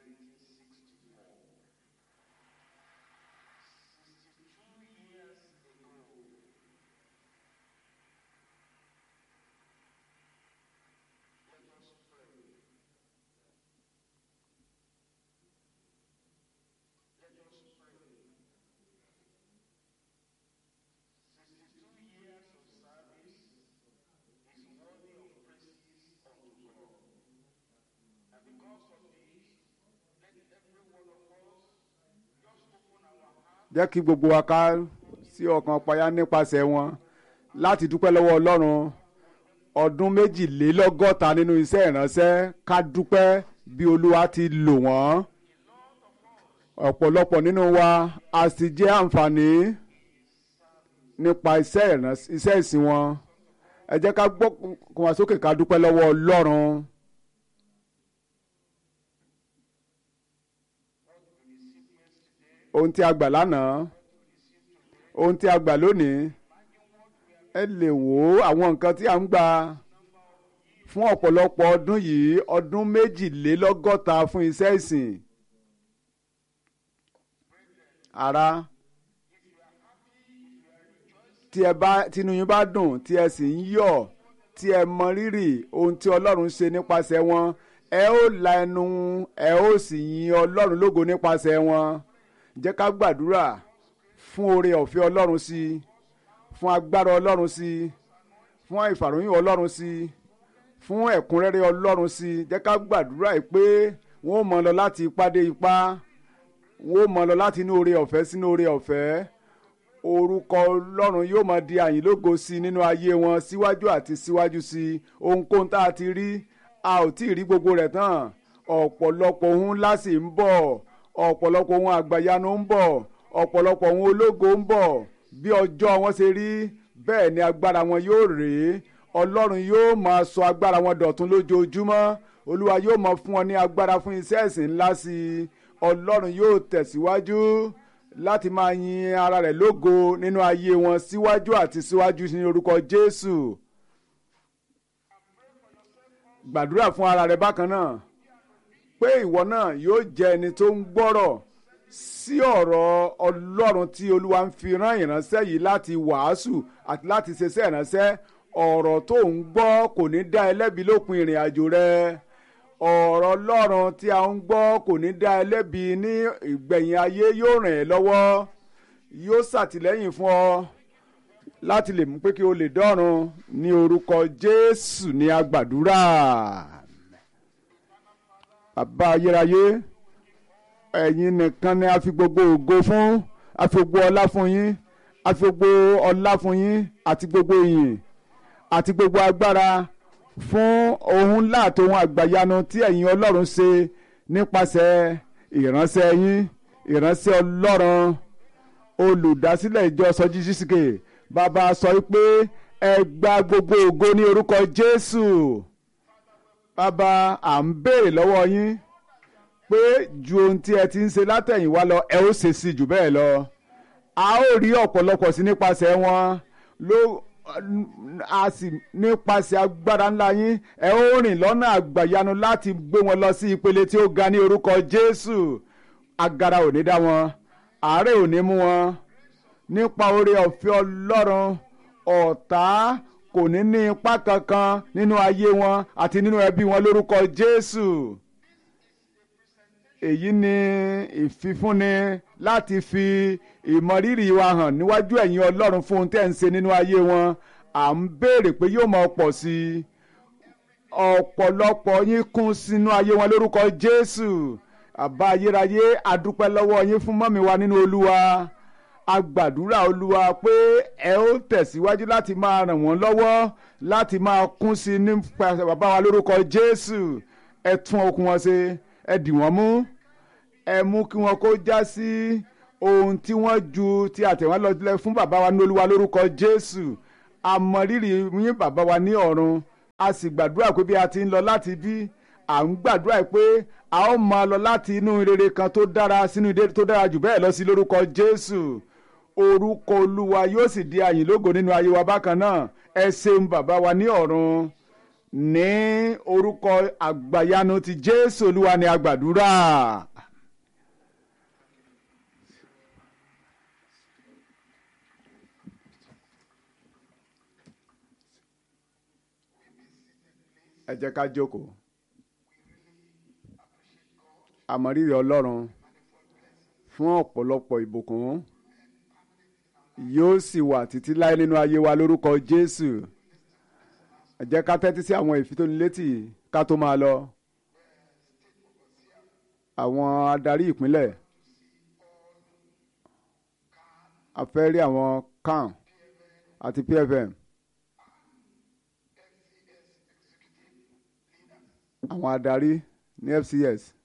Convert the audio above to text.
jẹ́ kí gbogbo wa ká sí ọkàn payá nípasẹ̀ wọn láti dúpẹ́ lọ́wọ́ ọlọ́run ọdún méjìlélọ́gọ́ta nínú iṣẹ́ ìránṣẹ́ ká dúpẹ́ bí olúwa ti lò wọ́n ọ̀pọ̀lọpọ̀ nínú wa a sì jẹ́ àǹfààní nípa iṣẹ́ ìránṣẹ́ iṣẹ́ ìsìn wọn ẹ jẹ́ ká gbọ́ kó wá sókè ká dúpẹ́ lọ́wọ́ ọlọ́run. ohun tí a gbà lánàá ohun tí a gbà lónìí ẹ lè wò ó àwọn nǹkan tí a ń gbà fún ọ̀pọ̀lọpọ̀ ọdún yìí ọdún méjìlélọ́gọ́ta fún iṣẹ́ ìsìn. ara tí ẹ bá tinú yín bá dùn tí ẹ sì ń yọ̀ tí ẹ mọ rírì ohun tí ọlọ́run ṣe nípasẹ̀ wọn ẹ ó la ẹnu ẹ ó sì yin ọlọ́run lógo nípasẹ̀ wọn jẹ́ ká gbàdúrà fún oore ọ̀fẹ́ ọlọ́run sí i fún agbára ọlọ́run sí i fún ìfàròyìn ọlọ́run sí i fún ẹ̀kúnrẹ́rẹ́ ọlọ́run sí i jẹ́ ká gbàdúrà yìí pé wọ́n ó mọ lọ láti ipá dé ipá wọ́n ó mọ lọ láti inú oore ọ̀fẹ́ sínú oore ọ̀fẹ́ orúkọ ọlọ́run yóò máa di àyìnlógo sí i nínú ayé wọn síwájú àti síwájú sí i ohunkóhun tá a ti rí a ò tí ì rí gbogbo rẹ̀ tán ọ̀pọ̀lọpọ̀ ohun ńlá sì ń bọ̀ ọ̀pọ̀lọpọ̀ ohun àgbàyanu ń bọ̀ ọ̀pọ̀lọpọ̀ ohun ológo ń bọ̀ bí ọjọ́ wọn ṣe rí bẹ́ẹ̀ ni agbára wọn yóò rèé ọlọ́run yóò máa sọ agbára wọn dọ̀tun lójoojúmọ́ olúwa yóò máa fún wọn ní agbára fún iṣẹ́ ẹ̀sìn ńlá sí i ọlọ́run yóò tẹ̀síwájú láti máa yin ara rẹ̀ lógo nínú ayé wọn síwájú àti síwájú ní orúkọ jésù gbàdúrà fún ara rẹ bákan náà pé ìwọ náà yóò jẹ ẹni tó ń gbọ́rọ̀ sí ọ̀rọ̀ ọlọ́run tí olúwa ń fi rán ìránṣẹ́ yìí láti wàásù àti láti ṣiṣẹ́ ìránṣẹ́ ọ̀rọ̀ tó ń gbọ́ kò ní dá ẹlẹ́bi lópin ìrìn àjò rẹ ọ̀rọ̀ ọlọ́run tí a ń gbọ́ kò ní dá ẹlẹ́bi ní ìgbẹ̀yìn ayé yóò ràn ẹ́ lọ́wọ́ yóò ṣàtìlẹ́yìn fún ọ láti lè mú pé kí o lè dọ́run ní orúkọ jésù ní agbàdúrà bàbá ayérayé ẹ̀yin nìkan ni a fi gbogbo ògo fún a fi gbogbo ọlá fún yín a fi gbogbo ọlá fún yín àti gbogbo ìyìn àti gbogbo agbára fún ohun ńlá àti ohun àgbàyanu tí ẹ̀yin ọlọ́run ṣe nípasẹ̀ ìránṣẹ́ yín ìránṣẹ́ ọlọ́run olùdásílẹ̀ ìjọ sọjí sísìkè bàbá sọ pé ẹ gba gbogbo ògo ní orúkọ jésù bàbá à ń béèrè lọ́wọ́ yín pé ju ohun tí ẹ ti ń ṣe látẹ̀yìnwá lọ ẹ ó ṣe sí jù bẹ́ẹ̀ lọ a ó rí ọ̀pọ̀lọpọ̀ sí nípasẹ̀ wọn ló a sì nípasẹ̀ agbára ńlá yín ẹ ó rìn lọ́nà àgbàyanu láti gbé wọn lọ sí ìpele tí ó ga ní orúkọ Jésù agara ò ní dá wọn àárẹ̀ ò ní mú wọn nípa oore ọ̀fẹ́ Ọlọ́run ọ̀tá kò ní ní ipá kankan nínú ayé wọn àti nínú ẹbí wọn lórúkọ Jésù èyí ni ìfifúnni láti fi ìmọrírì wa hàn níwájú ẹ̀yin ọlọ́run fún ohun tẹ́ ń ṣe nínú ayé wọn à ń béèrè pé yóò máa pọ̀ sí i ọ̀pọ̀lọpọ̀ yín kún sínú ayé wọn lórúkọ jésù àbá ayérayé àdúpẹ́ lọ́wọ́ yín fún mọ́mi wa nínú olúwa a gbàdúrà olúwa pé ẹ ó tẹ̀síwájú láti máa ràn wọ́n lọ́wọ́ láti máa kún sí i nípa bàbá wa lórúkọ jésù ẹ tún okun wọn ṣe ẹ dì wọ́n mú ẹ mú kí wọn kó já sí ohun tí wọ́n ju ti àtẹ̀wọ́n lọ sílẹ̀ fún bàbá wa ní olúwa lórúkọ jésù àmọ̀rírì yín bàbá wa ní ọ̀run a sì gbàdúrà pé bí a ti ń lọ láti bí à ń gbàdúrà pé a ó máa lọ láti inú rere kan tó dára sínú ìdè tó dára jù bẹ́ẹ̀ lọ sí lórúkọ jésù orúkọ olúwa yóò sì di àyìn lógo nínú ayé wa bákan náà ẹ ṣeun bàbá wa ní ọ̀run ní orúkọ àgbàyanu ti jésù olúwa ni a gbàdúrà. ẹ jẹ́ ká jókòó àmọ̀rírì ọlọ́run fún ọ̀pọ̀lọpọ̀ ìbùkún yóò sì wà títí láé nínú ayé wa lórúkọ jésù ẹ jẹ́ ká tẹ́tí sí àwọn ìfitónilétí ká tó máa lọ àwọn adarí ìpínlẹ̀ a fẹ́ rí àwọn can àti pfm àwọn adarí ní fcs